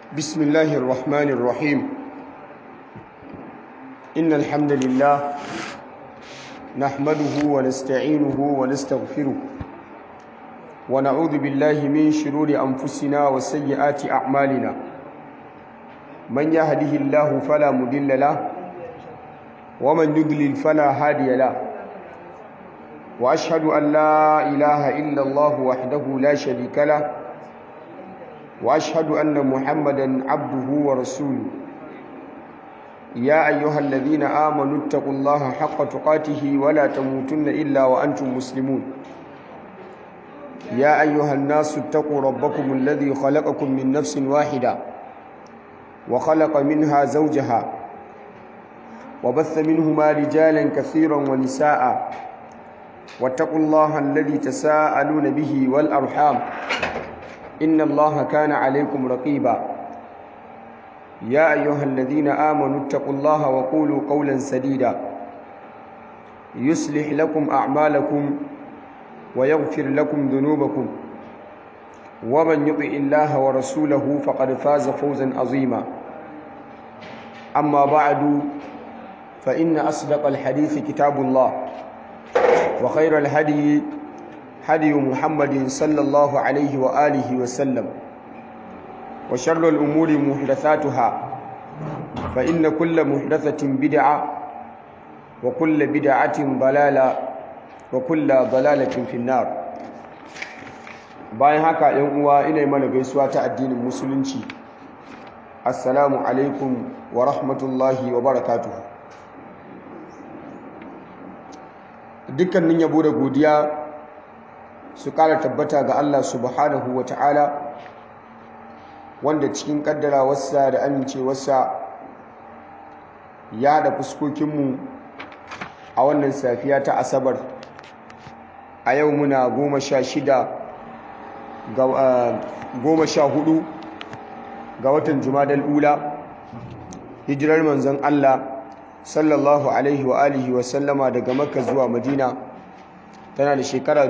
بسم الله الرحمن الرحيم إن الحمد لله نحمده ونستعينه ونستغفره ونعوذ بالله من شرور أنفسنا وسيئات أعمالنا من يهده الله فلا مضل له ومن يضلل فلا هادي له وأشهد أن لا إله إلا الله وحده لا شريك له واشهد ان محمدا عبده ورسوله يا ايها الذين امنوا اتقوا الله حق تقاته ولا تموتن الا وانتم مسلمون يا ايها الناس اتقوا ربكم الذي خلقكم من نفس واحده وخلق منها زوجها وبث منهما رجالا كثيرا ونساء واتقوا الله الذي تساءلون به والارحام إن الله كان عليكم رقيبا يا أيها الذين آمنوا اتقوا الله وقولوا قولا سديدا يصلح لكم أعمالكم ويغفر لكم ذنوبكم ومن يطع الله ورسوله فقد فاز فوزا عظيما أما بعد فإن أصدق الحديث كتاب الله وخير الهدي هدي محمد صلى الله عليه وآله وسلم وشر الأمور محدثاتها فإن كل محدثة بدعة وكل بدعة ضلالة وكل ضلالة في النار bayan haka ‘yan uwa ina mana gaisuwa ta addinin musulunci assalamu alaikum wa rahmatullahi wa barakatuhu dukkanin yabo da godiya su kara tabbata ga Allah subhanahu wa ta'ala wanda cikin kaddarawarsa da amincewarsa ya haɗa fuskokinmu a wannan safiya ta asabar a yau muna goma sha shida goma sha hudu ga watan jumadal ula hijirar manzon Allah sallallahu alaihi wa alihi wa sallama daga makka zuwa madina tana da shekara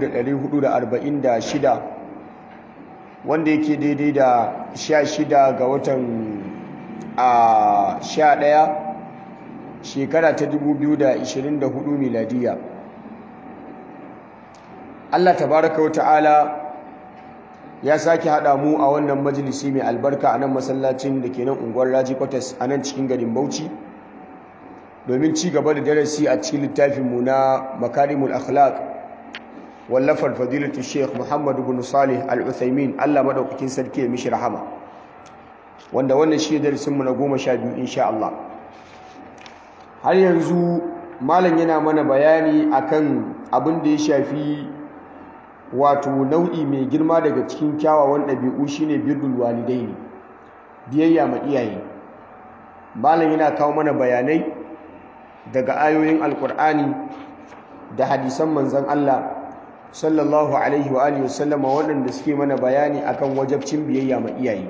446 wanda yake daidai da 16 ga watan a 11 shekara ta 2024 miladiya Allah tabaraka wa ta'ala ya sake haɗa mu a wannan majalisi mai albarka a nan masallacin da ke nan unguwar raji kwatas a nan cikin garin bauchi domin ci gaba da darasi a cikin littafinmu na makarimul akhlaq wallafar fadilatu sheikh muhammadu bin salih al-uthaymin allah maɗaukakin sarki ya mishi rahama wanda wannan shi darasinmu na goma sha biyu insha Allah har yanzu malam yana mana bayani akan abin da ya shafi wato nau'i mai girma daga cikin kyawawan ɗabi'u shine birrul walidaini biyayya ma iyaye malam yana kawo mana bayanai daga ayoyin alkur'ani da hadisan manzan Allah sallallahu alaihi wa alihi wasallama waɗanda suke mana bayani akan wajabcin biyayya ma iyaye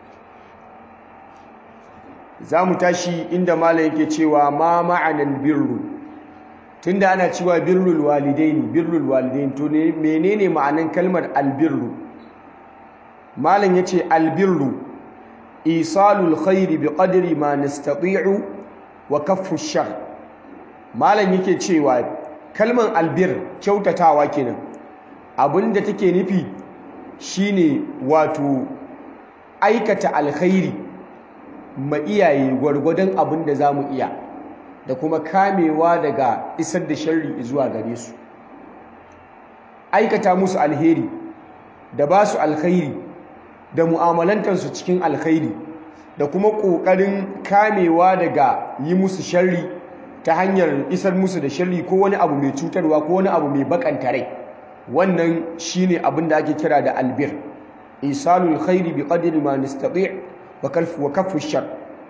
za mu tashi inda malam yake cewa ma ma'anan birru tunda ana cewa birrul walidaini birrul walidaini to ne menene ma'anan kalmar albirru malam yace albirru isalul khairi biqadri ma nastati'u wa kaffu shar malam yake cewa kalmar albir kyautatawa kenan abinda take nufi shine wato aikata alkhairi ma iyaye gwargwadon abin da zamu iya da kuma kamewa daga isar da sharri zuwa gare su aikata musu alheri da ba su alkhairi da mu'amalantarsu cikin alkhairi da kuma ƙoƙarin kamewa daga yi musu sharri ta hanyar isar musu da sharri ko wani abu mai cutarwa ko wani abu mai bakanta rai wannan shine abin da ake kira da albir isalul khairi bi qadri ma nastati' wa kalfu wa kaffu shar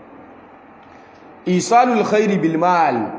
isalul khairi bil mal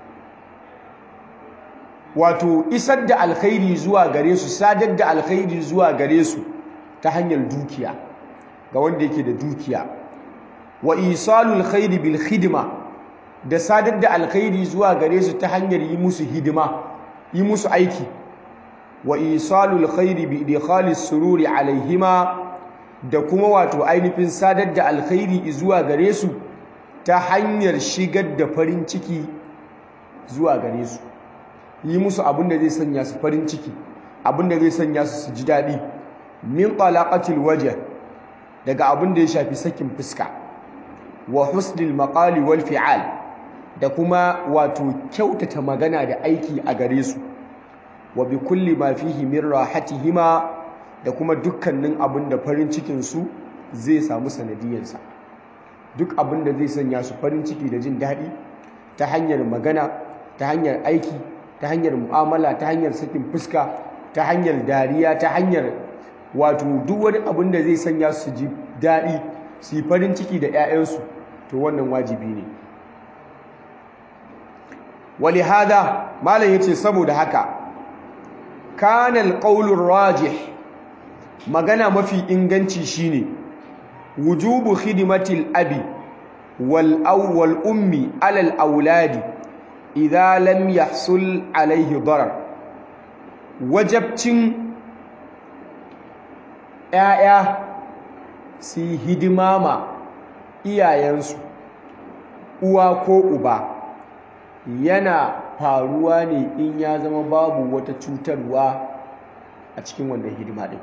wato isar da alkhairi zuwa gare su sadar da alkhairi zuwa gare su ta hanyar dukiya ga wanda yake da dukiya wa isalul khairi bil khidma da sadar da alkhairi zuwa gare su ta hanyar yi musu hidima yi musu aiki wa isalul khairi bi idkhalis sururi alaihima da kuma wato ainihin sadar da alkhairi zuwa gare su ta hanyar shigar da farin ciki zuwa gare su yi musu abin da zai sanya su farin ciki abin da zai sanya su su ji daɗi min talaqatil wajh daga abin da ya shafi sakin fuska wa husnil maqali wal fi'al da kuma wato kyautata magana da aiki a gare su wa bi kulli ma fihi min rahatihima da kuma dukkanin abin da farin cikin su zai samu sanadiyarsa duk abin da zai sanya su farin ciki da jin daɗi ta hanyar magana ta hanyar aiki ta hanyar mu'amala ta hanyar sakin fuska ta hanyar dariya ta hanyar wato duk wani abin da zai sanya su ji daɗi su yi farin ciki da 'ya'yansu to wannan wajibi ne wali hada malam yace saboda haka kana alqawlur rajih magana mafi inganci shine wujubu khidmatil abi wal awwal ummi alal auladi idza lam yahsul alaihi darar wajabcin ‘ya'ya su yi hidima ma iyayensu uwa ko uba yana faruwa ne in ya zama babu wata cutarwa a cikin wannan hidima ɗin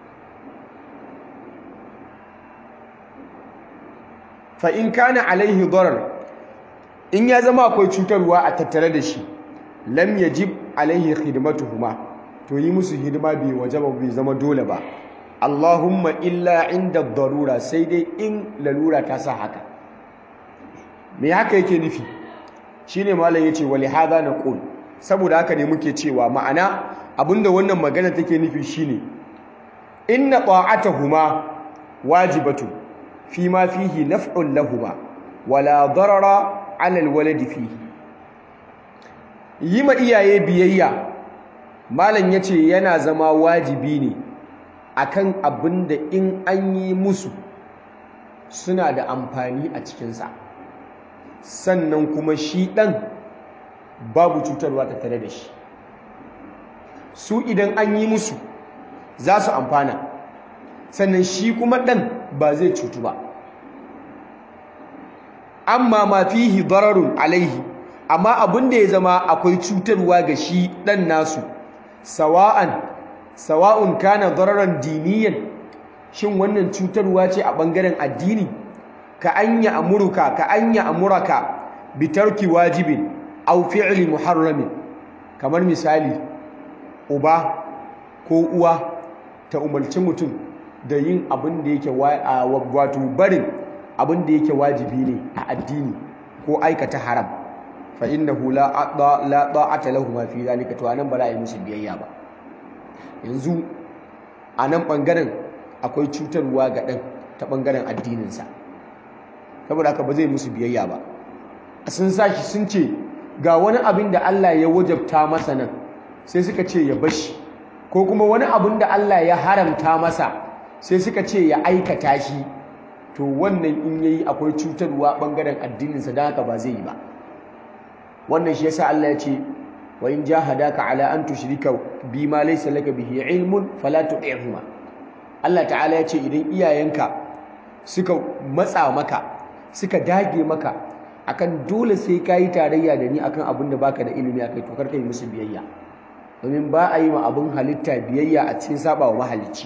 fa'in kana alaihi darar in ya zama akwai cutarwa a tattare da shi lam yajib alaihi khidmatuhuma to yi musu hidima bai wajaba bai zama dole ba Allahumma illa inda darura sai dai in lalura ta sa haka me haka yake nufi shine malam yace wali hada naqul saboda haka ne muke cewa ma'ana abinda wannan magana take nufi shine inna ta'atuhuma wajibatu fi ma fihi naf'un lahuма wala darara 'ala alwaladi fihi yi ma iyaye biyayya malam yace yana zama wajibi ne akan abin da in an yi musu suna da amfani a cikinsa sannan kuma shi ɗan babu cutarwa ta tare da shi su idan an yi musu za su amfana sannan shi kuma ɗan ba zai cutu ba amma ma fihi dararun alaihi amma abin da ya zama akwai cutarwa ga shi ɗan nasu sawa'an sawa'un kana dararan diniyan shin wannan cutarwa ce a bangaren addini ka anya amuruka ka anya amuraka bi tarki wajibin aw fi'li muharramin kamar misali uba ko uwa ta umarci mutum da yin abin da yake wato barin abin da yake wajibi ne a addini ko aikata haram fa innahu la la ta'ata lahum fi zalika to anan ba za a yi musu biyayya ba yanzu a nan ɓangaren akwai cutarwa ga ɗan ta ɓangaren addininsa saboda haka ba zai musu biyayya ba sun sashi sun ce ga wani abin da Allah ya wajabta masa nan sai suka ce ya bashi ko kuma wani abin da Allah ya haramta masa sai suka ce ya aikata shi to wannan in yayi akwai cutarwa ɓangaren addininsa don haka ba zai yi ba wannan shi yasa Allah ya ce wa in jahadaka ala an tushrika bima laysa laka bihi ilmun fala tu'ihuma Allah ta'ala ya ce idan iyayenka suka matsa maka suka dage maka akan dole sai kai tarayya da ni akan abin da baka da ilimi akai to karka yi musu biyayya domin ba a yi ma abin halitta biyayya a cikin sabawa mahalicci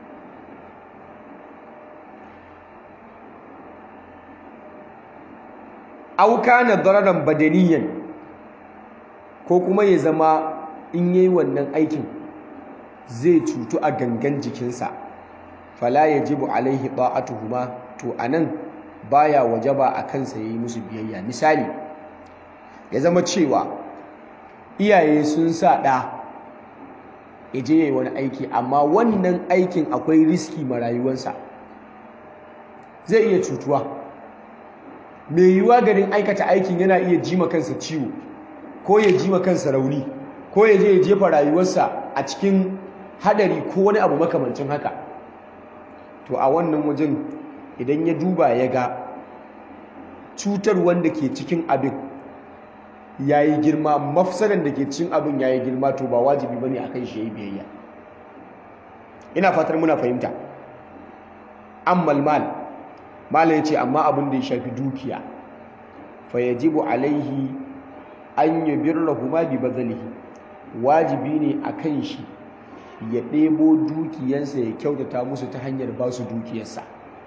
aw kana dararan badaniyan ko kuma ya zama in yayi wannan aikin zai cutu a gangan jikinsa fala yajibu alaihi ta'atuhuma to anan baya wajaba a kansa yayi musu biyayya misali ya zama cewa iyaye sun sa ɗa ya je yayi wani aiki amma wannan aikin akwai riski ma rayuwarsa zai iya cutuwa mai yiwuwa garin aikata aikin yana iya jima kansa ciwo ko ya jima kansa rauni ko ya je ya jefa rayuwarsa a cikin hadari ko wani abu makamancin haka to a wannan wajen idan ya duba ya ga cutar wanda ke cikin abin ya yi girma mafsadan da ke cikin abin ya yi girma to ba wajibi ba ne a kan shi ya yi biyayya ina fatar muna fahimta ammal mal malam yace amma abin da ya shafi dukiya fa yajibu alaihi an yubirrahuma bi bazalihi wajibi ne akan shi ya ɗebo dukiyansa ya kyautata musu ta hanyar ba su dukiyarsa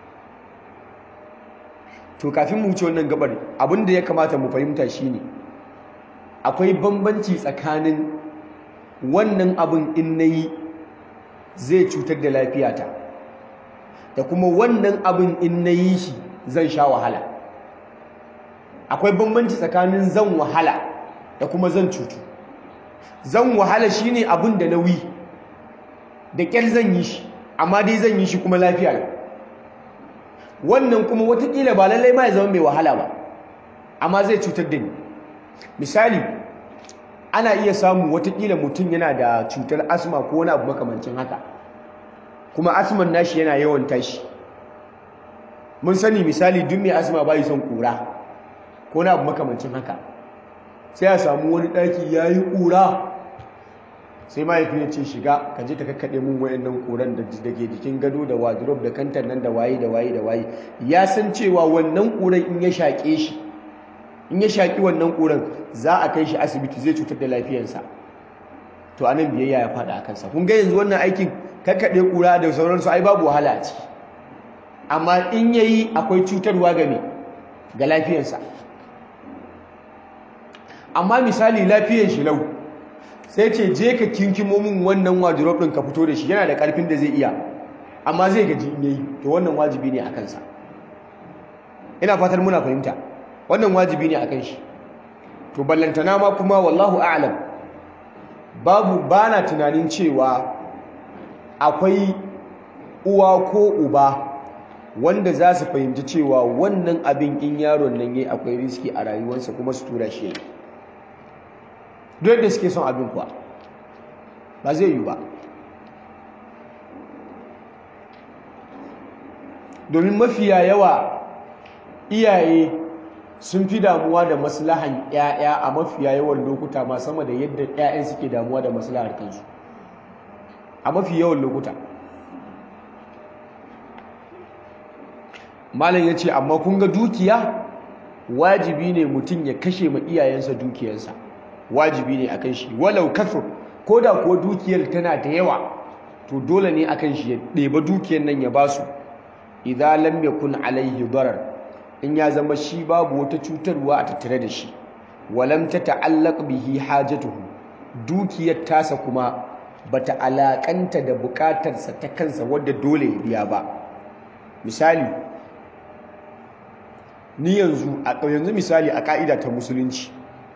to kafin mu wuce wannan gabar abin da ya kamata mu fahimta shine akwai bambanci tsakanin wannan abin in nayi zai cutar da lafiyata da kuma wannan abin in nayi shi zan sha wahala akwai bambanci tsakanin zan wahala da kuma zan cutu zan wahala shine abin da nauyi da ƙyar zan yi shi amma dai zan yi shi kuma lafiya ne wannan kuma watakila ba lallai ma ya zama mai wahala ba amma zai cutar da ni misali ana iya samu watakila mutum yana da cutar asma ko wani abu makamancin haka kuma asman nashi yana yawan tashi mun sani misali duk mai asma bai son kura ko wani abu makamancin haka sai a samu wani ɗaki ya yi ƙura sai mahaifi ya ce shiga ka je ka kakkaɗe mun wayannan ƙuran da ke jikin gado da wardrobe da kantar nan da waye da waye da waye ya san cewa wannan ƙuran in ya shaƙe shi in ya shaƙi wannan ƙuran za a kai shi asibiti zai cutar da lafiyarsa to anan biyayya ya faɗa a kansa kun ga yanzu wannan aikin kakkaɗe ƙura da sauransu ai babu wahala a ciki amma in yayi akwai cutarwa ga me ga lafiyarsa amma misali lafiyar shi lau sai ce je ka kinkimo min wannan wardrobe ɗin ka fito da shi yana da ƙarfin da zai iya amma zai gaji in yayi to wannan wajibi ne a kansa ina fatar muna fahimta wannan wajibi ne a kan shi to ballantana ma kuma wallahu a'lam babu bana tunanin cewa akwai uwa ko uba wanda za su fahimci cewa wannan abin in yaron nan yayi akwai riski a rayuwarsa kuma su tura shi yayi duk da suke son abin kuwa ba zai yi ba domin mafiya yawa iyaye sun fi damuwa da maslahan 'ya'ya a mafiya yawan lokuta ma sama da yadda 'ya'yan suke damuwa da maslahar kansu a mafi yawan lokuta malam ya ce amma kun ga dukiya wajibi ne mutum ya kashe ma iyayensa dukiyarsa wajibi ne akan shi walau kafir ko da kuwa dukiyar tana da yawa to dole ne akan shi ya ɗeba dukiyar nan ya basu idan lam yakun alaihi darar in ya zama shi babu wata cutarwa a tattare da shi walam ta ta'allaq bihi hajatuhu dukiyar tasa kuma bata alakanta da bukatarsa ta kansa wadda dole ya biya ba misali ni yanzu a yanzu misali a ka'ida ta musulunci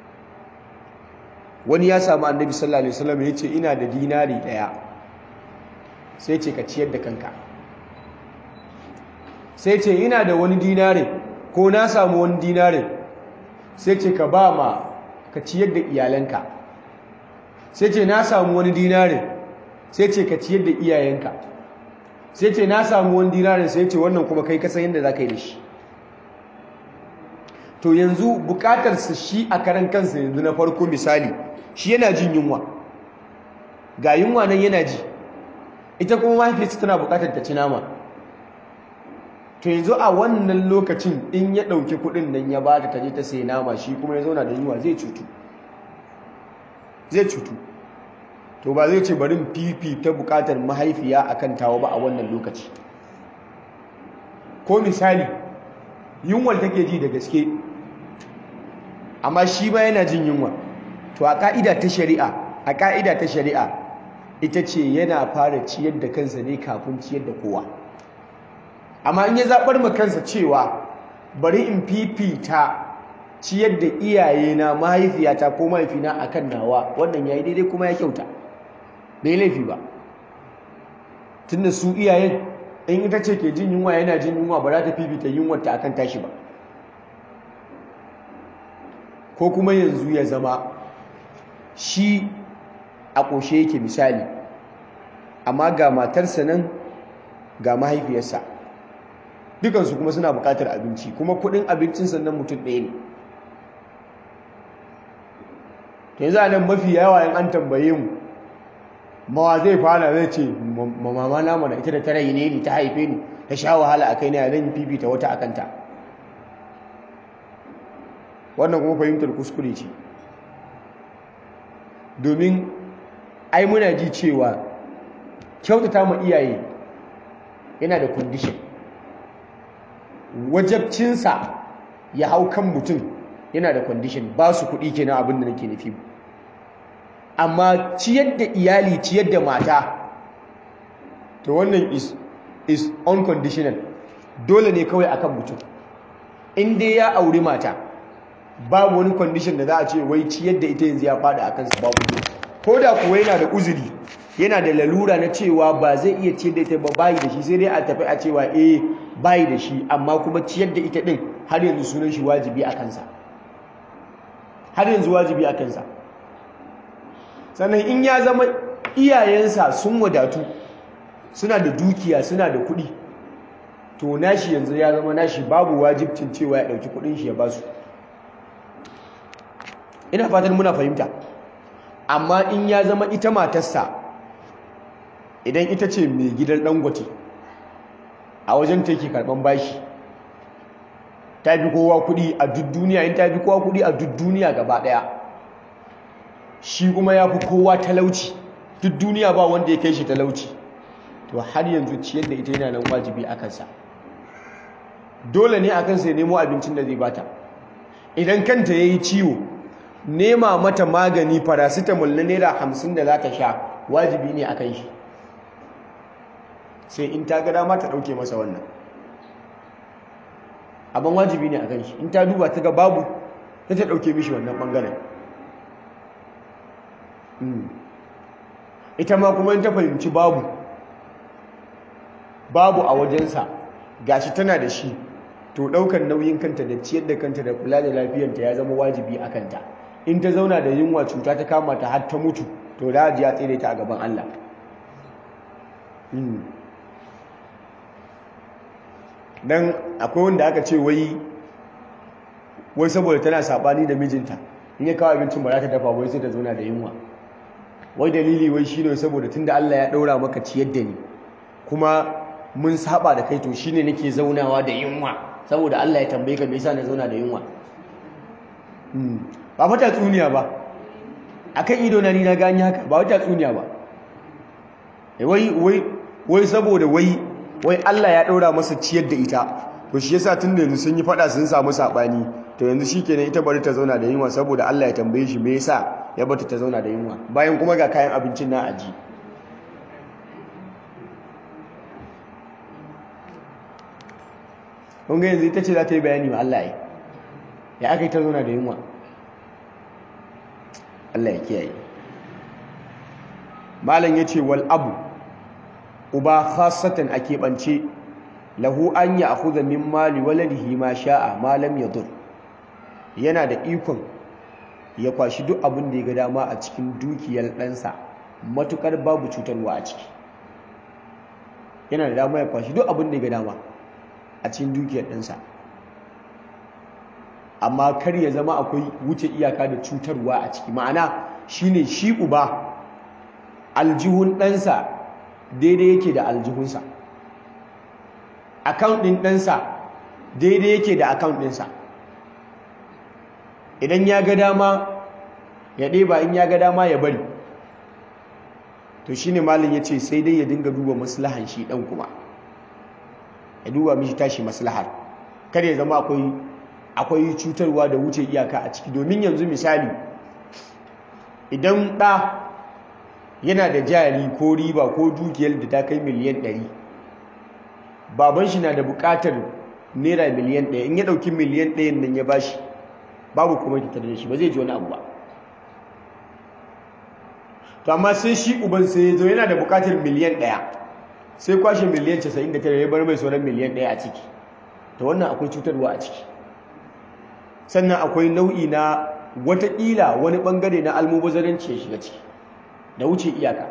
wani ya samu annabi sallallahu alaihi wasallam ya ce ina da dinari daya sai ce ka ciyar da kanka sai ce ina da wani dinari ko na samu wani dinari sai ce ka ba ma ka ciyar da iyalanka sai ce na samu wani dinari sai ce ka ciyar da iyayenka sai ce na samu wani dinari sai ce wannan kuma kai kasan yadda za ka yi da shi to yanzu bukatarsa shi a karan kansa yanzu na farko misali shi yana jin yunwa ga yunwa nan yana ji ita kuma mahaifiyarsa tana bukatar ta ci nama to yanzu a wannan lokacin in ya ɗauki kuɗin nan ya ba ta taje ta sai nama shi kuma ya zauna da yunwa zai cutu zai cutu to ba zai ce barin fifi ta bukatar mahaifiya akan tawa ba a wannan lokaci ko misali yunwar take ji da gaske amma shi ba yana jin yunwa to a ka'ida ta shari'a a ka'ida ta shari'a ita ce yana fara ciyar da kansa ne kafin ciyar da kowa amma in ya zaɓar ma kansa cewa bari in fifita ciyar da iyayena mahaifiyata ko mahaifina akan nawa wannan yayi daidai kuma ya kyauta bai laifi ba tunda su iyayen in ita ce ke jin yunwa yana jin yunwa ba za ta fifita yunwarta akan tashi ba ko kuma yanzu ya zama shi a ƙoshe yake misali amma ga matarsa nan ga mahaifiyarsa dukansu kuma suna buƙatar abinci kuma kuɗin abincin sannan mutum ɗaya ne yanzu a nan mafi yawa in an tambaye mu mawa zai fara zai ce mama na mana ita da ta rayu ne ta haife ni ta sha wahala a kai na zan fifita wata a kanta wannan kuma fahimtar kuskure ce domin ai muna ji cewa kyautata ma iyaye yana da condition wajabcinsa ya hau kan mutum yana da condition ba su kuɗi kenan abin da nake nufi amma ciyar da iyali ciyar da mata to wannan is is unconditional dole ne kawai akan mutum in dai ya auri mata babu wani condition da za a ce wai ciyar da ita yanzu ya fada akan su babu ko da kuwa yana da uzuri yana da lalura na cewa ba zai iya ciyar da ita ba bayi da shi sai dai a tafi a cewa eh bayi da shi amma kuma ciyar da ita din har yanzu sunan shi wajibi a kansa har yanzu wajibi a kansa sannan in ya zama iyayensa sun wadatu suna da dukiya suna da kuɗi to nashi yanzu ya zama nashi babu wajibcin cewa ya ɗauki kuɗin shi ya ba su ina fatan muna fahimta amma in ya zama ita matarsa idan ita ce mai gidan dangote a wajen ta yake karɓan bashi ta fi kowa kuɗi a duk duniya in ta fi kowa kuɗi a duk duniya gaba ɗaya shi kuma ya fi kowa talauci duk duniya ba wanda ya kai shi talauci to har yanzu ciyar da ita yana nan wajibi a kansa dole ne a kansa ya nemo abincin da zai bata idan kanta ya yi ciwo nema mata magani paracetamol na naira hamsin da za ta sha wajibi ne a kan shi sai in ta ga dama ta ɗauke masa wannan abin wajibi ne a kan shi in ta duba ta ga babu ta ta ɗauke mishi wannan ɓangaren ita ma kuma in ta fahimci babu babu a wajensa gashi tana da shi to ɗaukar nauyin kanta da ciyar da kanta da kula da lafiyanta ya zama wajibi a kanta in ta zauna da yunwa cuta ta kama ta har ta mutu to da ji ya tsere ta a gaban Allah dan akwai wanda aka ce wai wai saboda tana sabani da mijinta in ya kawo abincin ba za ta dafa wai sai ta zauna da yunwa wai dalili wai shine saboda tunda Allah ya daura maka ciyar da ni kuma mun saba da kai to shine nake zaunawa da yunwa saboda Allah ya tambaye ka me yasa na zauna da yunwa ba fa tatsuniya ba akan ido na ni na gani haka ba wata tatsuniya ba wai wai wai saboda wai wai Allah ya daura masa ciyar da ita to shi yasa tun da yanzu sun yi fada sun samu sabani to yanzu shikenan ita bari ta zauna da yunwa saboda Allah ya tambaye shi me yasa ya bata ta zauna da yunwa bayan kuma ga kayan abincin na aji kun ga yanzu ita ce za ta yi bayani wa Allah ya ya aka yi ta zauna da yunwa Allah ya kiyaye malam ya ce wal abu uba khasatan a keɓance lahu an ya akhudha min mali waladihi ma sha'a ma lam yadur yana da ikon ya kwashi duk abin da ya ga dama a cikin dukiyar ɗansa matukar babu cutarwa a ciki yana da dama ya kwashi duk abin da ya ga dama a cikin dukiyar ɗansa amma kar ya zama akwai wuce iyaka da cutarwa a ciki ma'ana shine shi uba aljihun ɗansa daidai yake da aljihunsa account ɗin ɗansa daidai yake da account ɗinsa idan ya ga dama ya ɗeba in ya ga dama ya bari to shine malin ya ce sai dai ya dinga duba maslahan shi ɗan kuma ya duba mishi tashi maslahar kar ya zama akwai akwai cutarwa da wuce iyaka a ciki domin yanzu misali idan ɗa yana da jari ko riba ko dukiyar da ta kai miliyan ɗari baban shi na da buƙatar naira miliyan ɗaya in ya ɗauki miliyan ɗayan nan ya bashi babu kuma tattare da shi ba zai ji wani abu ba to amma sai shi uban sai ya zo yana da buƙatar miliyan ɗaya sai kwashe miliyan 99 ya bar mai sauran miliyan ɗaya a ciki to wannan akwai cutarwa a ciki sannan akwai nau'i na watakila wani ɓangare na almubazaranci ya shiga ciki da wuce iyaka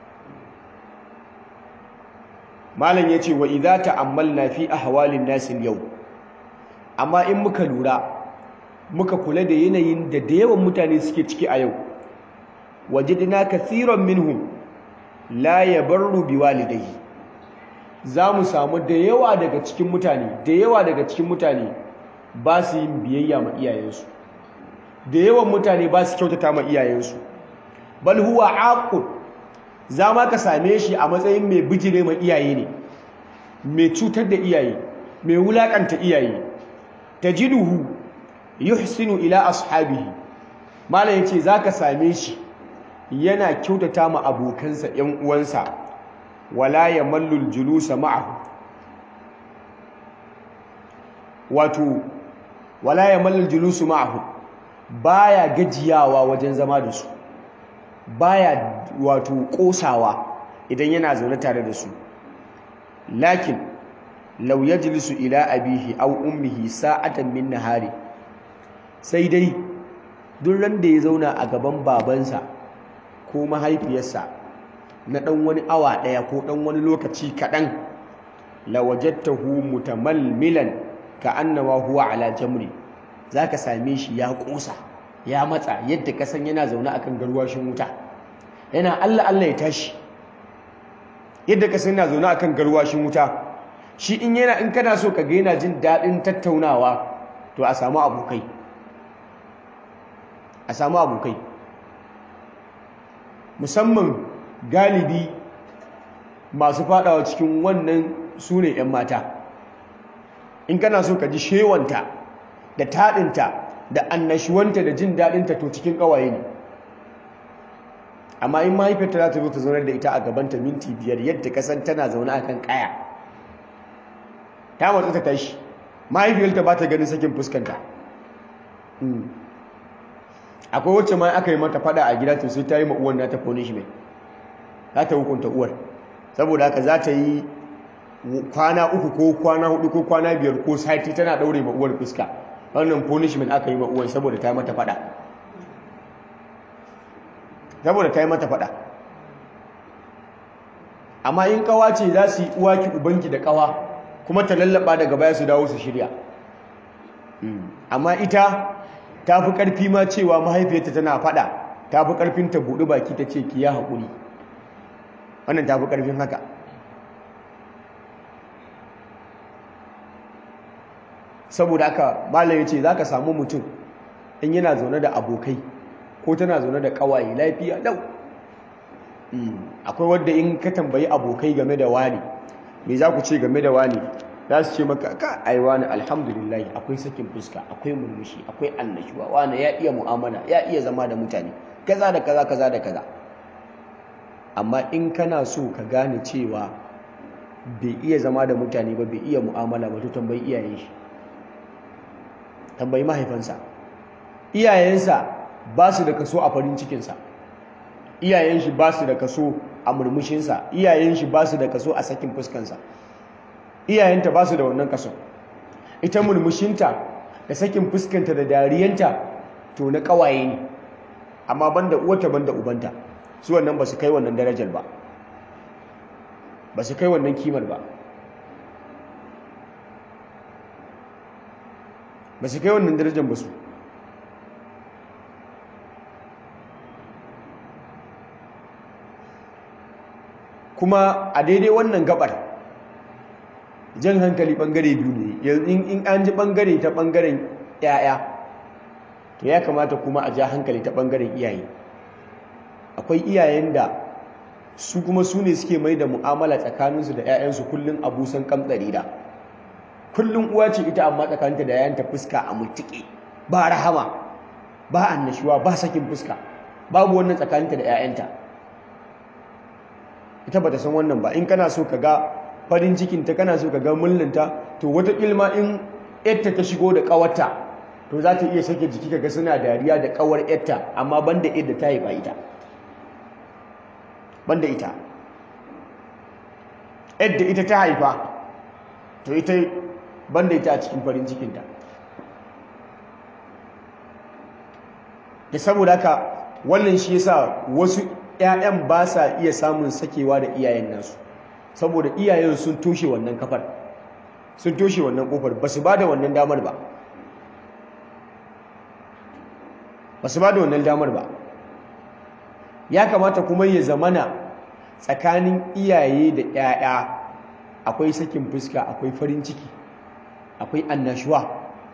malam ya ce wa idza ta'ammalna fi ahwalin nasil yau amma in muka lura muka kula da yanayin da da yawan mutane suke ciki a yau wajidna kathiran minhum la yabarru biwalidayhi za mu samu da yawa daga cikin mutane da yawa daga cikin mutane ba su yin biyayya ma iyayensu da yawan mutane ba su kyautata ma iyayensu bal huwa aqul za ma ka same shi a matsayin mai bijire ma iyaye ne mai cutar da iyaye mai wulakanta iyaye tajiduhu yuhsinu ila ashabihi malam yace zaka same shi yana kyautata ma abokansa ƴan uwansa wala yamallu aljulusa ma'ahu wato wala yamallu aljulusu ma'ahu baya gajiyawa wajen zama da su baya wato kosawa idan yana zaune tare da su lakin law yajlisu ila abihi aw ummihi sa'atan min nahari sai dai duk ran da ya zauna a gaban babansa ko mahaifiyarsa na dan wani awa daya ko dan wani lokaci kadan lawajadtahu mutamalmilan ka annama huwa ala jamri zaka same shi ya kosa ya matsa yadda ka san yana zaune akan garwashin wuta yana Allah Allah ya tashi yadda ka san yana zaune akan garwashin wuta shi in yana in kana so ka ga yana jin dadin tattaunawa to a samu abokai a samu abokai musamman galibi masu fadawa cikin wannan su ne 'yan mata in kana so ka ji shewanta da taɗinta da annashuwanta da jin daɗinta to cikin ƙawaye ne amma in mahaifiyarta za ta zo ta zaunar da ita a gabanta minti biyar yadda kasan tana zaune a kan ƙaya ta matsa ta tashi mahaifiyarta ba ta ganin sakin fuskanta akwai wacce ma aka yi mata fada a gida to sai ta yi ma uwan nata punishment za ta hukunta uwar saboda haka za ta yi kwana uku ko kwana hudu ko kwana biyar ko sati tana daure ma uwar fuska wannan punishment aka yi ma uwar saboda ta yi mata fada saboda ta yi mata fada amma in kawa ce za su yi uwaki ubanki da kawa kuma ta lallaba daga baya su dawo su shirya amma ita ta fi ƙarfi ma cewa mahaifiyarta tana faɗa ta fi ƙarfin ta buɗi baki ta ce ki ya haƙuri wannan ta fi ƙarfin haka saboda haka malam ya ce za ka samu mutum in yana zaune da abokai ko tana zaune da ƙawaye lafiya lau akwai wadda in ka tambayi abokai game da wani me za ku ce game da wani za su ce maka ka ai wani alhamdulillah akwai sakin fuska akwai murmushi akwai annashuwa wani ya iya mu'amala ya iya zama da mutane kaza da kaza kaza da kaza amma in kana so ka gane cewa bai iya zama da mutane ba bai iya mu'amala ba to tambayi iyayen shi tambayi mahaifansa iyayensa ba su da kaso a farin cikinsa iyayen shi ba su da kaso a murmushinsa iyayen shi ba su da kaso a sakin fuskansa iyayenta ba su da wannan kaso ita murmushinta da sakin fuskanta da dariyanta to na kawaye ne amma banda uwata banda ubanta su wannan ba su kai wannan darajar ba ba su kai wannan kimar ba ba su kai wannan darajar ba su kuma a daidai wannan gabar jan hankali bangare biyu ne yanzu in an ji bangare ta bangaren yaya to ya kamata kuma a ja hankali ta bangaren iyaye akwai iyayen da su kuma su ne suke mai da mu'amala tsakaninsu da 'ya'yansu kullum abusan kamtsari da kullum uwa ce ita amma tsakaninta da 'ya'yanta fuska a mutuƙe ba rahama ba annashuwa ba sakin fuska babu wannan tsakaninta da 'ya'yanta ita ba ta san wannan ba in kana so ka ga farin cikinta kana so ka ga mullinta to wata ilma in yadda ta shigo da ƙawarta to za ta iya sake jiki kaga suna dariya da ƙawar yadda amma banda yadda ta haifa ita banda ita yadda ita ta haifa to ita banda ita a cikin farin cikinta da saboda haka wannan shi yasa wasu ‘ya'yan ba sa iya samun sakewa da iyayen nasu saboda iyayen sun toshe wannan kafar sun toshe wannan kofar ba su ba da wannan damar ba ba su ba da wannan damar ba ya kamata kuma ya zamana tsakanin iyaye da ‘ya'ya akwai sakin fuska akwai farin ciki akwai annashuwa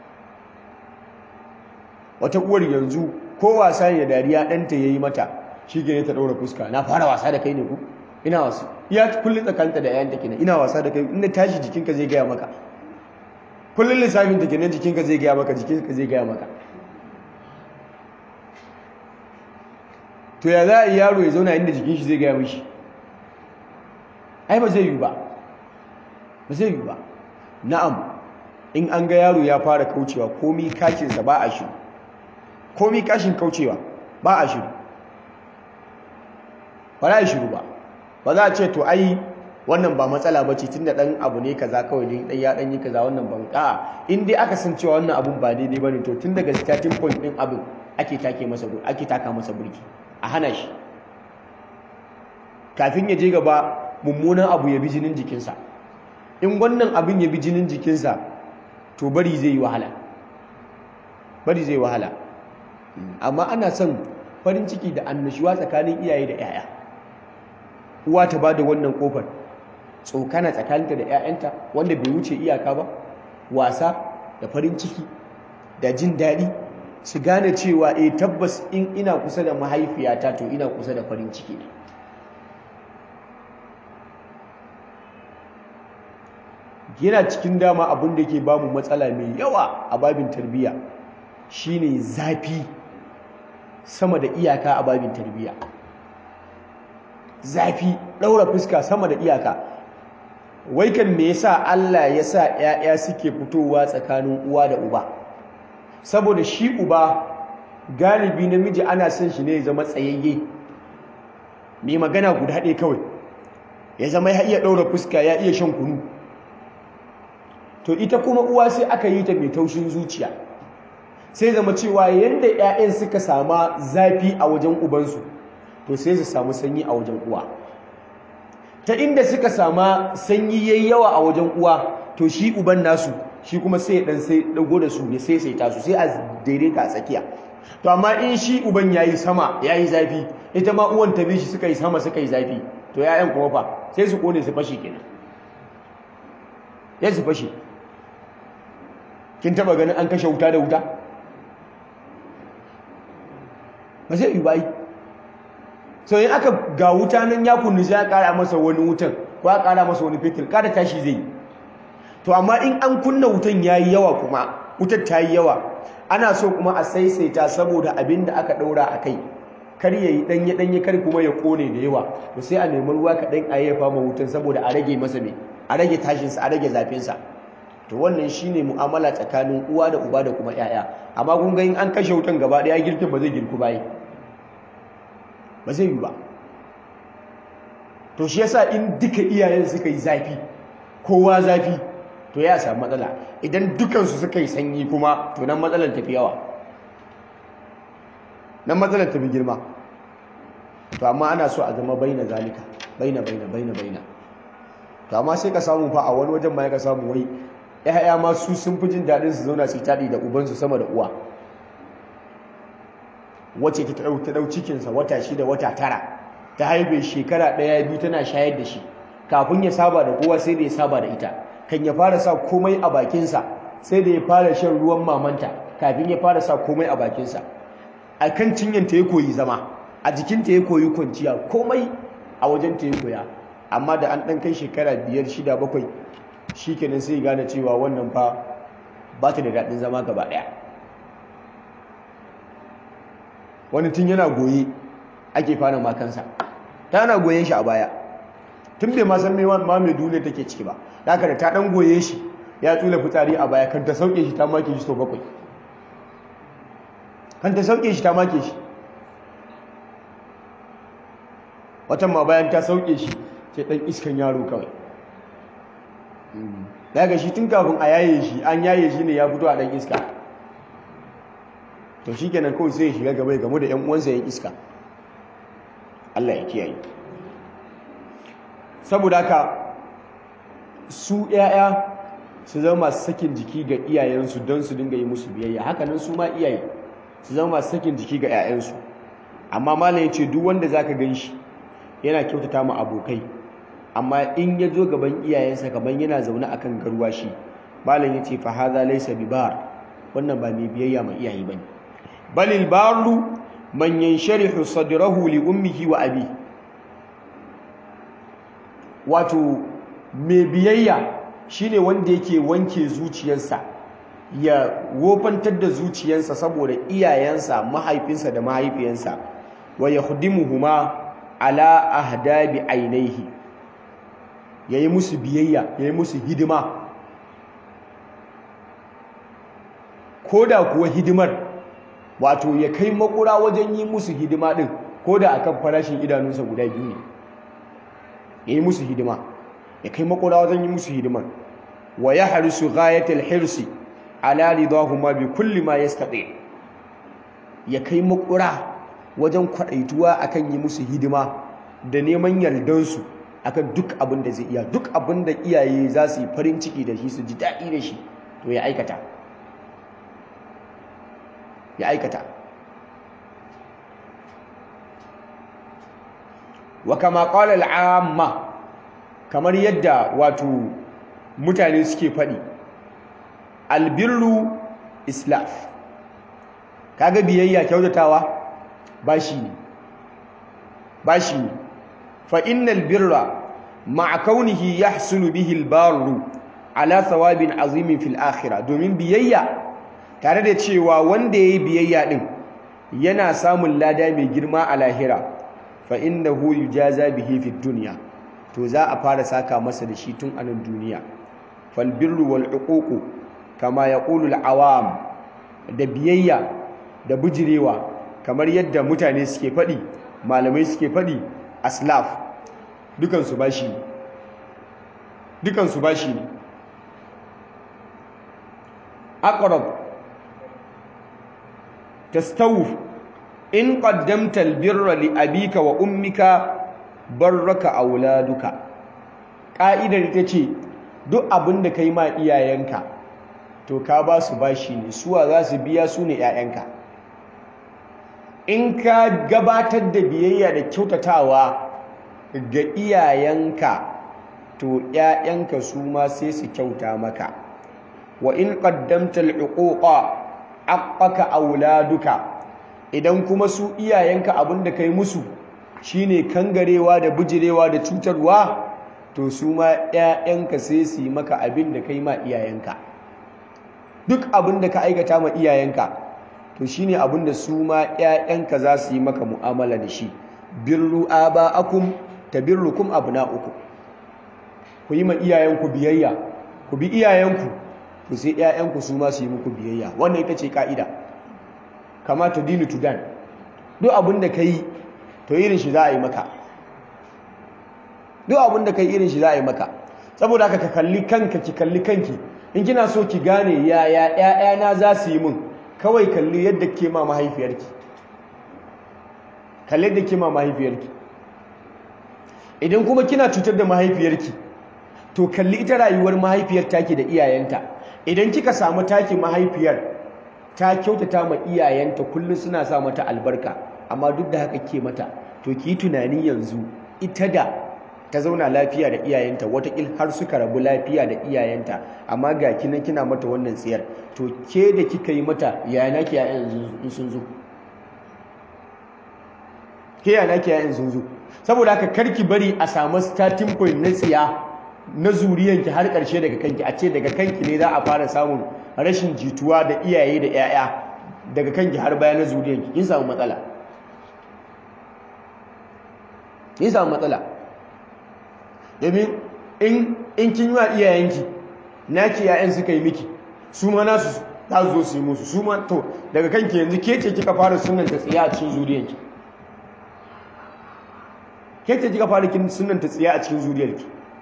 wata uwar yanzu ko wasa ne dariya ɗanta ya yi mata shi ne ta ɗaura fuska na fara wasa da kai ne ku ina wasu ya kullum tsakanta da yayanta kenan ina wasa da kai inda tashi jikinka zai gaya maka kullum lissafin ta kenan jikinka zai gaya maka jikinka zai gaya maka to ya za a yi yaro ya zauna inda jikin shi zai gaya mishi ai ba zai yi ba ba zai yi ba na'am in an ga yaro ya fara kaucewa komi kakinsa ba a shiru komi kashin kaucewa ba a shiru ba za a shiru ba ba za a ce to ai wannan ba matsala ba ce tun da ɗan abu ne kaza kawai ɗan ya ɗan yi kaza wannan ban a in dai aka san cewa wannan abun ba daidai ba ne to tun daga starting point ɗin abin ake take masa ake taka masa burki a hana shi kafin ya je gaba mummunan abu ya bi jinin jikinsa in wannan abin ya bi jinin jikinsa to bari zai yi wahala bari zai wahala amma ana son farin ciki da annashuwa tsakanin iyaye da 'ya'ya uwa ta ba da wannan kofar tsokana tsakaninta da 'ya'yanta wanda bai wuce iyaka ba wasa da farin ciki da jin daɗi su gane cewa eh tabbas in ina kusa da mahaifiyata to ina kusa da farin ciki ne yana cikin dama abin da ke bamu matsala mai yawa a babin tarbiyya shine zafi sama da iyaka a babin tarbiyya zafi ɗaura fuska sama da iyaka wai kan me yasa Allah ya sa ƴaƴa suke fitowa tsakanin uwa da uba saboda shi uba galibi namiji ana son shi ne ya zama tsayayye mai magana guda ɗaya kawai ya zama ya iya ɗaura fuska ya iya shan kunu to ita kuma uwa sai aka yi ta mai taushin zuciya sai zama cewa yadda 'ya'yan suka sama zafi a wajen ubansu to sai su samu sanyi a wajen uwa ta inda suka sama sanyi yayi yawa a wajen uwa to shi uban nasu shi kuma sai dan sai dago da su ya sai sai tasu sai a daidaita a tsakiya to amma in shi uban yayi sama yayi zafi ita ma uwan ta bi shi suka yi sama suka yi zafi to 'ya'yan kuma fa sai su kone su fashe kenan ya su fashe kin taba ganin an kashe wuta da wuta ba zai yi bai so in aka ga wuta nan ya kunni sai ya kara masa wani wutan ko ya kara masa wani fetur kada tashi zai to amma in an kunna wutan yayi yawa kuma wutar ta yi yawa ana so kuma a saisaita saboda abin da aka daura a kai kar ya yi danye danye kar kuma ya kone da yawa to sai a nemi ruwa kaɗan a yayyafa ma wutan saboda a rage masa me a rage tashinsa a rage zafinsa to wannan shine mu'amala tsakanin uwa da uba da kuma yaya amma kun ga in an kashe wutan gaba daya girkin ba zai girku bai ba zai yi ba to shi yasa in duka iyayen suka yi zafi kowa zafi to ya samu matsala idan dukansu suka yi sanyi kuma to nan matsalar tafi yawa nan matsalar tafi girma to amma ana so a zama baina zalika baina baina baina baina to amma sai ka samu fa a wani wajen ma ya ka samu wai ‘ya'ya ma su sun fi jin daɗin su zauna su taɗi da ubansu sama da uwa wace ta ɗau cikinsa wata shida wata tara ta haife shekara ɗaya biyu tana shayar da shi kafin ya saba da kowa sai da ya saba da ita kan ya fara sa komai a bakinsa sai da ya fara shan ruwan mamanta kafin ya fara sa komai a bakinsa a kan cinyanta ya koyi zama a jikinta ya koyi kwanciya komai a wajenta ya koya amma da an ɗan kai shekara biyar shida bakwai shi kenan sai gane cewa wannan fa ba ta da daɗin zama gaba ɗaya wani tun yana goye ake fara makansa ta ana goyen shi a baya tun bai ma san ma mai duniya take ciki ba da haka da ta ɗan goye shi ya tsula fitsari a baya kan ta sauke shi ta make shi sau bakwai kan ta sauke shi ta make shi watan ma bayan ta sauke shi sai ɗan iskan yaro kawai daga shi tun kafin a yaye shi an yaye shi ne ya fito a ɗan iska to shi kenan kawai sai ya shiga gaba ya gamu da ‘yan uwansa yan iska Allah ya kiyaye saboda haka su ‘ya'ya su zama masu sakin jiki ga iyayensu don su dinga yi musu biyayya hakanan su ma iyaye su zama masu sakin jiki ga ‘ya'yansu amma malam ya ce duk wanda za ka gan shi yana kyautata ma abokai amma in ya zo gaban iyayensa kamar yana zaune akan garwashi malam ya ce fa hadha laysa bibar wannan ba mai biyayya ma iyaye bane balil barru man yansharihu sadrahu li ummihi wa abi wato mai biyayya shine wanda yake wanke zuciyarsa ya wofantar da zuciyarsa saboda iyayensa mahaifinsa da mahaifiyansa wa yakhdimuhuma ala ahdabi ainihi yayi musu biyayya yayi musu hidima koda kuwa hidimar wato ya kai makura wajen yi musu hidima din koda akan farashin idanunsa guda biyu ne yayi musu hidima ya kai makura wajen yi musu hidima wa yahrisu ghayatal hirsi ala ridahuma bi kulli ma yastati ya kai makura wajen kwadaituwa akan yi musu hidima da neman yardansu akan duk abin da zai iya duk abin da iyaye za su yi farin ciki da shi su ji daɗi da shi to ya aikata ya aikata wa kama qala al'amma kamar yadda wato mutane suke faɗi albirru islaf kaga biyayya kyautatawa bashi ne bashi ne fa innal birra ma'a kaunihi yahsulu bihi albarru ala thawabin azimin fil akhirah domin biyayya tare da cewa wanda yayi biyayya din yana samun lada mai girma a lahira fa innahu yujaza bihi fid dunya to za a fara saka masa da shi tun anan duniya fal birru wal uququ kama yaqulu al awam da biyayya da bujirewa kamar yadda mutane suke faɗi malamai suke faɗi aslaf dukansu bashi ne dukansu bashi ne aqrab tastawuf in qaddamta albirra li abika wa ummika barraka auladuka ka'idar ita ce duk abin da kai ma iyayenka to ka ba su bashi ne suwa za su biya su ne 'ya'yanka in ka gabatar da biyayya da kyautatawa ga iyayenka to 'ya'yanka su ma sai su kyauta maka wa in qaddamta al-uquqa aqqaka auladuka idan kuma su iyayenka abinda kai musu shine kangarewa da bujirewa da cutarwa to su ma 'ya'yanka sai su yi maka abin da kai ma iyayenka duk abin da ka aikata ma iyayenka to shine abin da su ma 'ya'yanka za su yi maka mu'amala da shi birru aba'akum tabirrukum abna'ukum ku yi ma iyayenku biyayya ku bi iyayenku to sai 'ya'yanku su ma su yi muku biyayya wannan ita ce ka'ida kama ta dinu tudan duk abin da ka yi to irin shi za a yi maka duk abin da ka yi irin shi za a yi maka saboda haka ka kalli kanka ki kalli kanki in kina so ki gane yaya ƴaƴana za su yi min kawai kalli yadda ke ma mahaifiyarki kalli yadda ke ma mahaifiyarki idan kuma kina cutar da mahaifiyarki to kalli ita rayuwar mahaifiyar taki da iyayenta idan kika samu taki mahaifiyar ta kyautata ma iyayenta kullum suna sa mata albarka amma duk da haka ke mata to ki tunani yanzu ita da ta zauna lafiya da iyayenta watakil har suka rabu lafiya da iyayenta amma ga kinan kina mata wannan tsiyar to ke da kika yi mata yaya naki yayan in sun zo ke yaya naki yayan sun zo saboda haka karki bari a samu starting point na tsiya na zuriyanki har ƙarshe daga kanki a ce daga kanki ne za a fara samun rashin jituwa da iyaye da 'ya'ya daga kanki har baya na zuriyanki kin samu matsala kin samu matsala domin in kin yi wa iyayenki naki 'ya'yan suka yi miki su ma nasu za su zo su yi musu su ma to daga kanki yanzu ke ce kika fara sunanta tsiya a cikin zuriyanki ke ce kika fara sunanta tsiya a cikin zuriyarki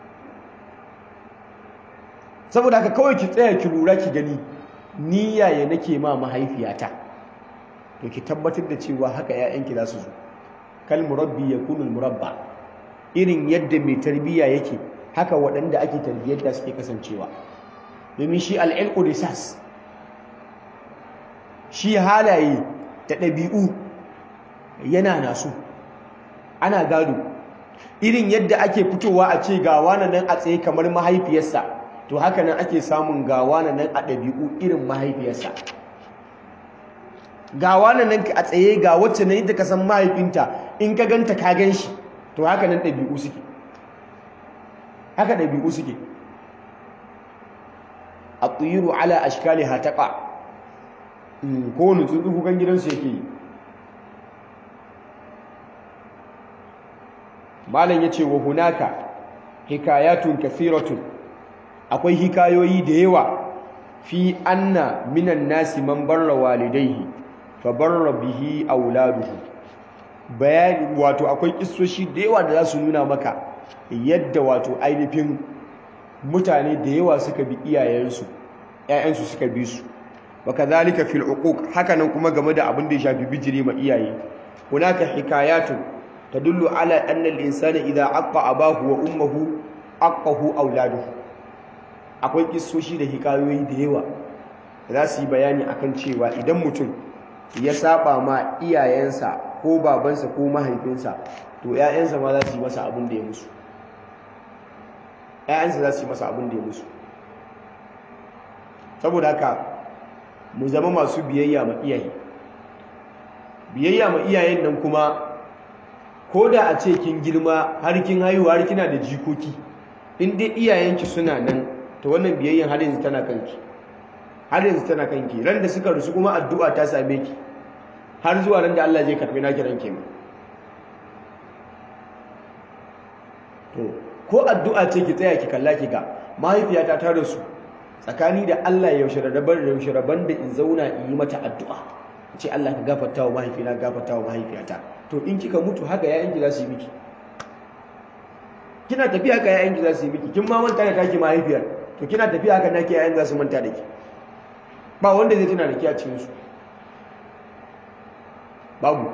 saboda haka kawai ki tsaya ki lura ki gani ni yaya nake ma mahaifiyata to ki tabbatar da cewa haka ƴaƴanki za su zo kal murabbi yakunu al murabba irin yadda mai tarbiyya yake haka waɗanda ake tarbiyyar da suke kasancewa domin shi al-ilqu risas shi halaye da ɗabi'u yana nasu ana gado irin yadda ake fitowa a ce ga wani nan a tsaye kamar mahaifiyarsa to haka nan ake samun ga wani nan a ɗabi'u irin mahaifiyarsa ga wani nan a tsaye ga wacce na yadda ka san mahaifinta in ka ganta ka gan shi to haka nan ɗabi'u suke haka ɗabi'u suke a tsiru ala ashkali hataƙa kowane tsuntsu kukan gidansu yake yi malam ya ce wa hunaka hikayatun kathiratun akwai hikayoyi da yawa fi anna minan nasi man barra walidaihi fa barra bihi auladuhu bayani wato akwai kissoshi da yawa da za su nuna maka yadda wato ainihin mutane da yawa suka bi iyayensu ƴaƴansu suka bi su wa kadhalika fil uquq hakanan kuma game da abin da ya shafi bijiri ma iyaye hunaka hikayatun tadullu ala anna al-insana idha aqqa abahu wa ummuhu aqahu auladuhu akwai kissoshi da hikayoyi da yawa za su yi bayani akan cewa idan mutum ya saba ma iyayensa ko babansa ko mahaifinsa to ƴaƴansa ma za su yi masa abin da ya musu ƴaƴansa za su yi masa abin da ya musu saboda haka mu zama masu biyayya ma iyaye biyayya ma iyayen nan kuma ko da a ce kin girma har kin haihuwa har kina da jikoki in dai iyayenki suna nan to wannan biyayyan har yanzu tana kanki har yanzu tana kanki ran da suka rusu kuma addu'a ta same ki har zuwa ran da Allah zai karbi naki ranke ma to ko addu'a ce ki tsaya ki kalla ki ga mahaifiyata ta rasu tsakani da Allah ya yaushe rabar yaushe raban da in zauna in yi mata addu'a ce Allah ka gafarta wa mahaifina gafarta wa mahaifiyata to in kika mutu haka yayanki za su yi miki kina tafiya haka yayanki za su yi miki kin ma manta da taki mahaifiyar to kina tafiya haka nake yayan za su manta da ki ba wanda zai tuna da ki a cikin su babu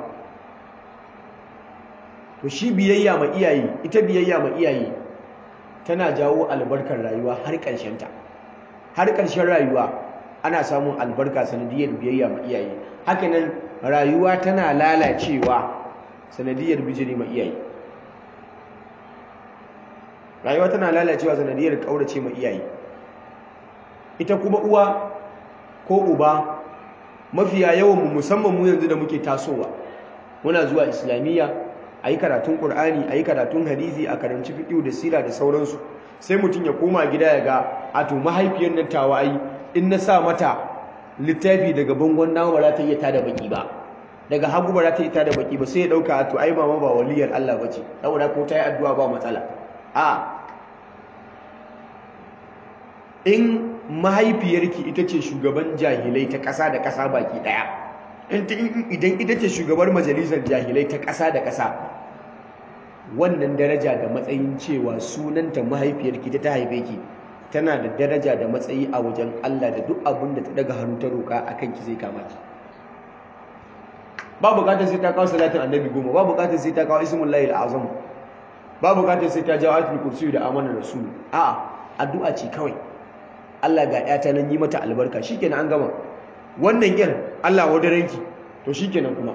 to shi biyayya ma iyaye ita biyayya ma iyaye tana jawo albarkar rayuwa har ƙarshen ta har ƙarshen rayuwa ana samun albarka sanadiyar biyayya ma iyaye hakanan rayuwa tana lalacewa sanadiyar bijiri ma iyaye rayuwa tana lalacewa sanadiyar kaurace ma iyaye ita kuma uwa ko uba mafiya yawan mu musamman mu yanzu da muke tasowa muna zuwa islamiyya ayi karatun qur'ani ayi karatun hadisi a karanci fiqh da sira da sauransu sai mutum ya koma gida ya ga a to mahaifiyar nan tawa ai in na sa mata littafi daga bangon nawa ba za ta iya tada baki ba daga hagu ba za ta iya tada baki ba sai ya dauka to ai mama ba waliyar Allah bace saboda ko ta yi addu'a ba matsala a in mahaifiyarki ita ce shugaban jahilai ta ƙasa da ƙasa baki ɗaya idan ita ce shugabar majalisar jahilai ta ƙasa da ƙasa wannan daraja da matsayin cewa sunanta mahaifiyarki ta ta haife ki tana da daraja da matsayi a wajen Allah da duk abin da ta daga hannu ta roƙa a kanki zai kama ki ba buƙatar sai ta kawo salatin annabi goma ba buƙatar sai ta kawo ismun lahil azam ba buƙatar sai ta jawo ayatul kursi da amanar rasul a'a addu'a ce kawai Allah ga ƴata nan yi mata albarka shikenan an gama wannan yar Allah wadaranki to shikenan kuma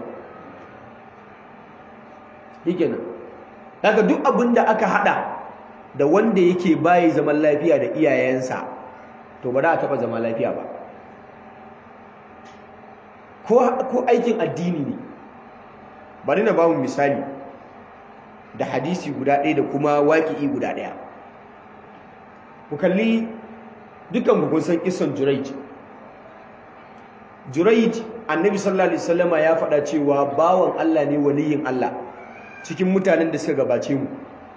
shikenan daga duk abin da aka hada da wanda yake bayi zaman lafiya da iyayensa to ba za a taba zama lafiya ba ko aikin addini ne bari na bamu misali da hadisi guda ɗaya da kuma waƙi'i guda ɗaya ku kalli dukan kun san kisan Juraij Juraij annabi sallallahu alaihi wasallama ya faɗa cewa bawan Allah ne waliyin Allah cikin mutanen da suka gabace mu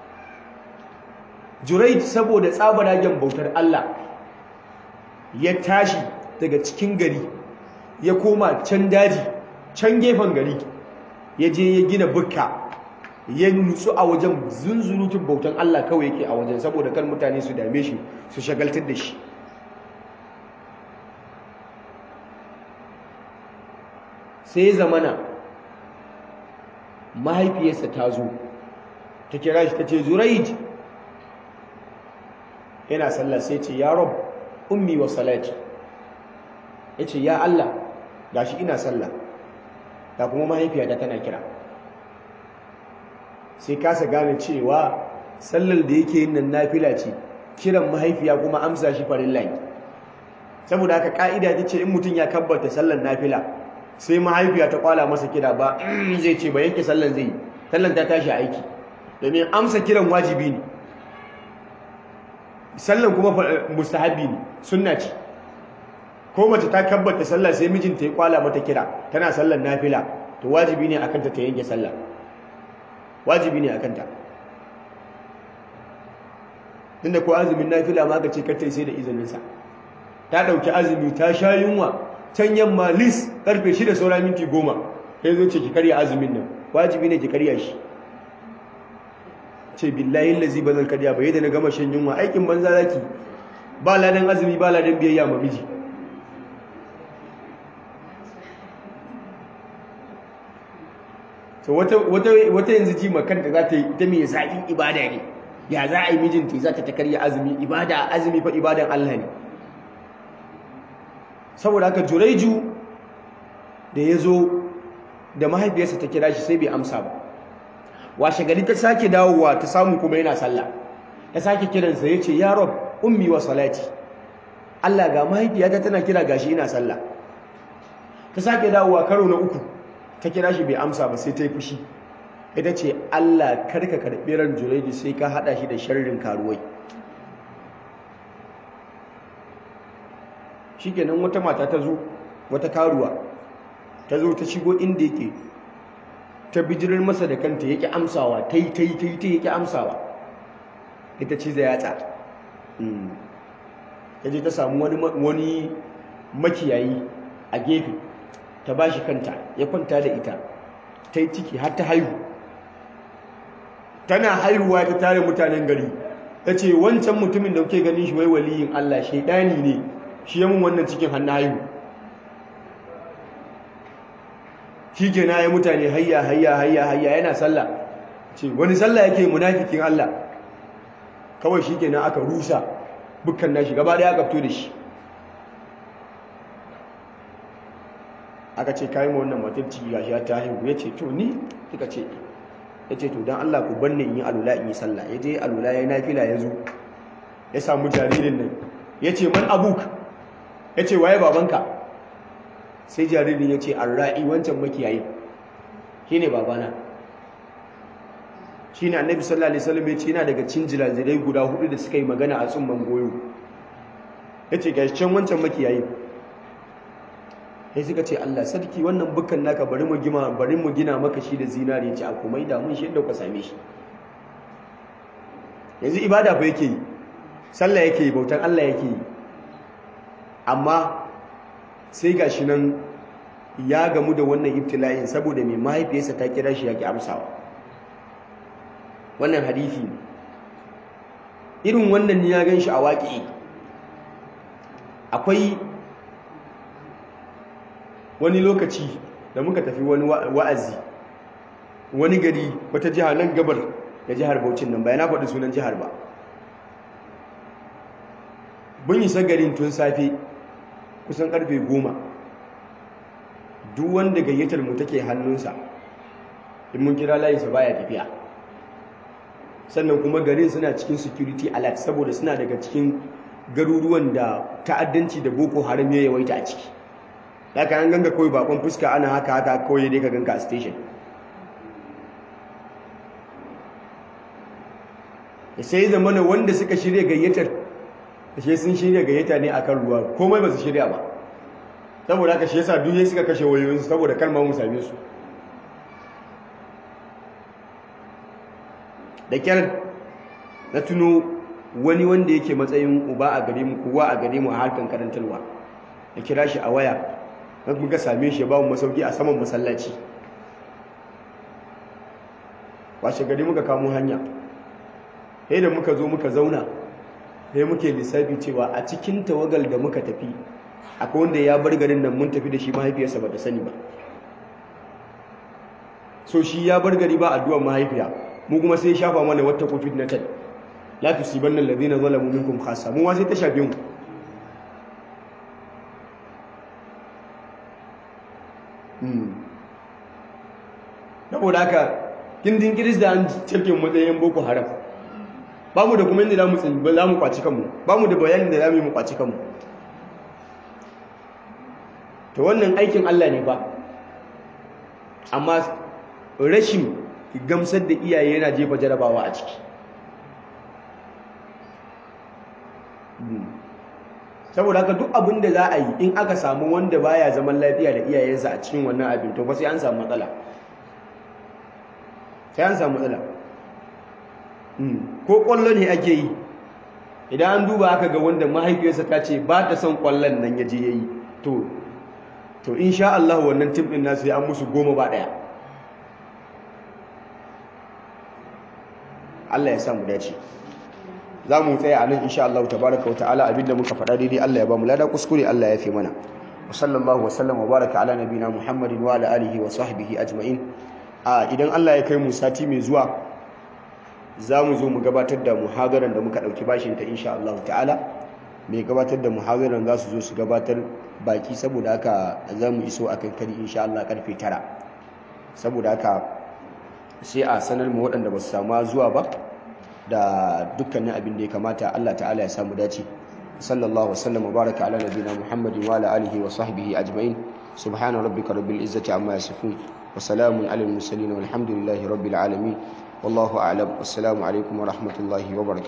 Juraij saboda tsabaragen bautar Allah ya tashi daga cikin gari ya koma can daji can gefen gari ya je ya gina bukka ya nutsu a wajen zunzurutun bautan Allah kawai yake a wajen saboda kan mutane su dame shi su shagaltar da shi sai zamana mahaifiyarsa ta zo ta kira shi ta ce zuraij yana sallah sai ce ya rob ummi wa salati ya ce ya Allah gashi ina sallah ga kuma mahaifiyata tana kira sai kasa gane cewa sallar da yake yin nan nafila ce kiran mahaifiya kuma amsa shi farilla ne saboda haka ka'ida ta ce in mutum ya kabbata sallar nafila sai mahaifiya ta kwala masa kira ba zai ce ba yanke sallar zai yi sallar ta tashi aiki domin amsa kiran wajibi ne sallar kuma mustahabi ne sunna ce ko mace ta kabbata sallar sai mijinta ya kwala mata kira tana sallar nafila to wajibi ne akan ta ta yanke sallah wajibi ne akan ta tunda ko azumin nafila ma ka ce kar sai da izinin sa ta dauki azumi ta sha yunwa can yamma lis karfe 6 saura minti 10 sai zo ce ki karya azumin nan wajibi ne ki karya shi ce billahi allazi bazan karya ba yadda na gama shan yunwa aikin banza zaki ba ladan azumi ba ladan biyayya ma miji so wata yanzu ji makanta za ta yi ita mai zaƙin ibada ne ya za a yi mijinta za ta karya azumi ibada azumi fa ibadan Allah ne saboda haka juraiju da ya zo da mahaifiyarsa ta kira shi sai bai amsa ba washe gari ta sake dawowa ta samu kuma yana sallah ta sake kiransa ya ce ya rob ummi wa salati Allah ga mahaifiyata tana kira gashi ina sallah ta sake dawowa karo na uku ta kira shi bai amsa ba sai ta yi fushi ita ce Allah karka karɓi ran juraidi sai ka haɗa shi da sharrin karuwai shikenan wata mata ta zo wata karuwa ta zo ta shigo inda yake ta bijirar masa da kanta yake amsawa ta yi ta yi ta yi ta yake amsawa ita ce zai yatsa ta je ta samu wani makiyayi a gefe ta ba shi kanta ya kwanta da ita ta yi ciki har ta haihu tana haihuwa ta tare mutanen gari ta ce wancan mutumin da kuke ganin shi wai waliyin Allah shaidani ne shi ya mun wannan cikin hannu haihu shi ke na ya mutane hayya hayya hayya hayya yana sallah ce wani sallah yake munafikin Allah kawai shi ke na aka rusa bukkan nashi gaba daya aka fito da shi aka ce kayi ma wannan matar ciki gashi ta haihu ya ce to ni suka ce ya ce to don Allah ku banne in yi alula in yi sallah ya je alula ya yi nafila ya zo ya samu jaririn nan ya ce man abuk ya ce waye babanka sai jaririn ya ce arra'i wancan makiyayi shi ne babana shi ne annabi sallallahu alaihi wasallam ya ce yana daga cin jirajirai guda hudu da suka yi magana a tsumman goyo ya ce gashi can wancan makiyayi sai suka ce Allah sarki wannan bukan naka bari mu gina bari mu gina maka shi da zinari ya ce a kuma da mun shi yadda ku same shi yanzu ibada fa yake yi sallah yake yi bautan Allah yake yi amma sai gashi nan ya gamu da wannan ibtila'in saboda mai mahaifiyarsa ta kira shi yake amsawa wannan hadisi irin wannan ne ya gan shi a waƙi akwai wani lokaci da muka tafi wani wa'azi wani gari wata jiha nan gabar da jihar Bauchin nan ba na faɗi sunan jihar ba mun isa garin tun safe kusan karfe goma duk wanda gayyatar mu take hannunsa in mun kira layinsa baya tafiya sannan kuma garin suna cikin security alert saboda suna daga cikin garuruwan da ta'addanci da boko haram ya yawaita a ciki haka an ganga kawai bakon fuska ana haka haka kawai dai ka ganka a station da sai zamana wanda suka shirya gayyatar da shi sun shirya gayyata ne akan ruwa komai ba su shirya ba saboda haka shi yasa duniya suka kashe wayoyinsu saboda kar ma mu same su da kyar na tuno wani wanda yake matsayin uba a gare mu kowa a gare mu a harkar karantarwa da kira shi a waya na muka same shi ba mu masauki a saman masallaci washe gari muka kamo hanya sai da muka zo muka zauna sai muke lissafi cewa a cikin tawagal da muka tafi akwai wanda ya bar garin nan mun tafi da shi mahaifiyarsa ba ta sani ba so shi ya bar gari ba addu'ar mahaifiya mu kuma sai shafa mana wata covid na tal la tusibanna alladhina zalamu minkum khassa mu ma sai ta shafe mu saboda haka kindin kiris da an cike matsayin boko haram ba mu da kuma inda za mu kwaci kanmu ba mu da bayanin da za mu yi mu kwaci kanmu to wannan aikin Allah ne ba amma rashin gamsar da iyaye yana jefa jarabawa a ciki saboda haka duk abin da za a yi in aka samu wanda baya zaman lafiya da iyayensa a cikin wannan abin to fa sai an samu matsala sai an samu matsala ko kwallo ne ake yi idan an duba aka ga wanda mahaifiyarsa ta ce ba ta son kwallon nan ya je ya yi to to insha Allah wannan tim din nasu ya an musu goma ba daya Allah ya sa mu dace za mu tsaya a nan insha Allah tabaraka wa ta'ala abinda muka faɗa daidai Allah ya ba mu lada kuskure Allah ya fi mana wa sallallahu wa sallam wa baraka ala nabina Muhammadin wa ala alihi wa sahbihi ajma'in a idan Allah ya kai mu sati mai zuwa za mu zo mu gabatar da muhadaran da muka ɗauki bashin ta insha Allah ta'ala mai gabatar da muhadaran za su zo su gabatar baki saboda haka za mu iso a kankari insha Allah karfe tara saboda haka sai a sanar mu waɗanda ba su samu zuwa ba da dukkanin abin da ya kamata Allah ta'ala ya samu dace sallallahu wasallam wa baraka ala nabiyina muhammadin wa ala alihi wa sahbihi ajma'in subhana rabbika rabbil izzati amma yasifun wa salamun alal mursalin walhamdulillahi rabbil alamin wallahu a'lam wassalamu alaikum wa rahmatullahi wa barakatuh